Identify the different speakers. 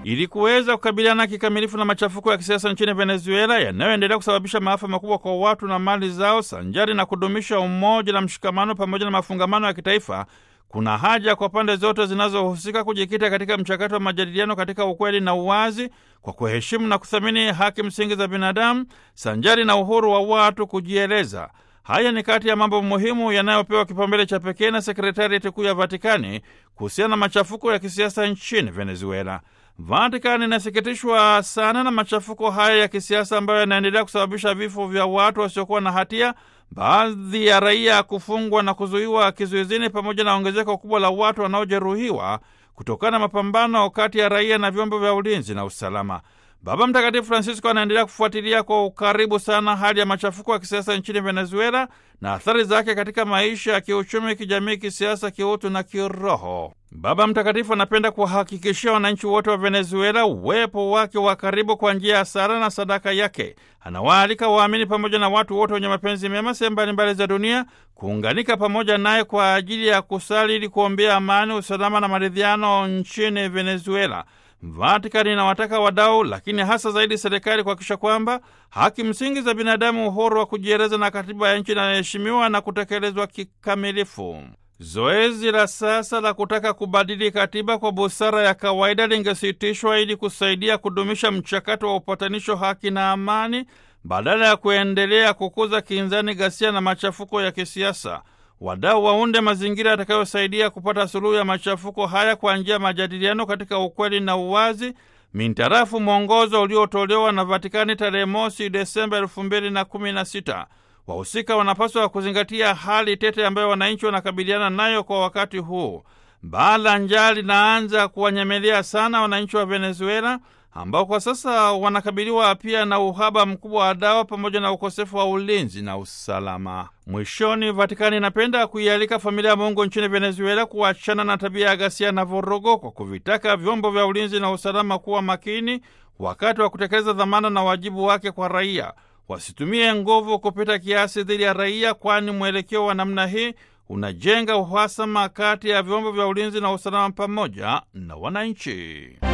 Speaker 1: ili kuweza kukabiliana kikamilifu na machafuko ya kisiasa nchini Venezuela yanayoendelea kusababisha maafa makubwa kwa watu na mali zao, sanjari na kudumisha umoja na mshikamano pamoja na mafungamano ya kitaifa. Kuna haja kwa pande zote zinazohusika kujikita katika mchakato wa majadiliano katika ukweli na uwazi, kwa kuheshimu na kuthamini haki msingi za binadamu sanjari na uhuru wa watu kujieleza. Haya ni kati ya mambo muhimu yanayopewa kipaumbele cha pekee na sekretarieti kuu ya Vatikani kuhusiana na machafuko ya kisiasa nchini Venezuela. Vatikani inasikitishwa sana na machafuko haya ya kisiasa ambayo yanaendelea kusababisha vifo vya watu wasiokuwa na hatia, baadhi ya raia kufungwa na kuzuiwa kizuizini, pamoja na ongezeko kubwa la watu wanaojeruhiwa kutokana na mapambano kati ya raia na vyombo vya ulinzi na usalama. Baba Mtakatifu Francisco anaendelea kufuatilia kwa ukaribu sana hali ya machafuko ya kisiasa nchini Venezuela na athari zake katika maisha ya kiuchumi, kijamii, kisiasa, kiutu na kiroho. Baba Mtakatifu anapenda kuwahakikishia wananchi wote wa Venezuela uwepo wake wa karibu kwa njia ya sala na sadaka yake. Anawaalika waamini pamoja na watu wote wenye mapenzi mema sehemu mbalimbali za dunia kuunganika pamoja naye kwa ajili ya kusali ili kuombea amani, usalama na maridhiano nchini Venezuela. Vatikani inawataka wadau, lakini hasa zaidi serikali kuhakikisha kwamba haki msingi za binadamu, uhuru wa kujieleza na katiba ya nchi inaheshimiwa na kutekelezwa kikamilifu. Zoezi la sasa la kutaka kubadili katiba kwa busara ya kawaida lingesitishwa ili kusaidia kudumisha mchakato wa upatanisho, haki na amani, badala ya kuendelea kukuza kinzani, ghasia na machafuko ya kisiasa. Wadau waunde mazingira yatakayosaidia kupata suluhu ya machafuko haya kwa njia ya majadiliano katika ukweli na uwazi, mintarafu mwongozo uliotolewa na Vatikani tarehe mosi Desemba elfu mbili na kumi na sita. Wahusika wanapaswa kuzingatia hali tete ambayo wananchi wanakabiliana nayo kwa wakati huu. Baa la njaa linaanza kuwanyemelea sana wananchi wa Venezuela ambao kwa sasa wanakabiliwa pia na uhaba mkubwa wa dawa pamoja na ukosefu wa ulinzi na usalama. Mwishoni, Vatikani inapenda kuialika familia ya Mungu nchini Venezuela kuachana na tabia ya ghasia na vurugo kwa kuvitaka vyombo vya ulinzi na usalama kuwa makini wakati wa kutekeleza dhamana na wajibu wake kwa raia. Wasitumie nguvu kupita kiasi dhidi ya raia, kwani mwelekeo wa namna hii unajenga uhasama kati ya vyombo vya ulinzi na usalama pamoja na wananchi.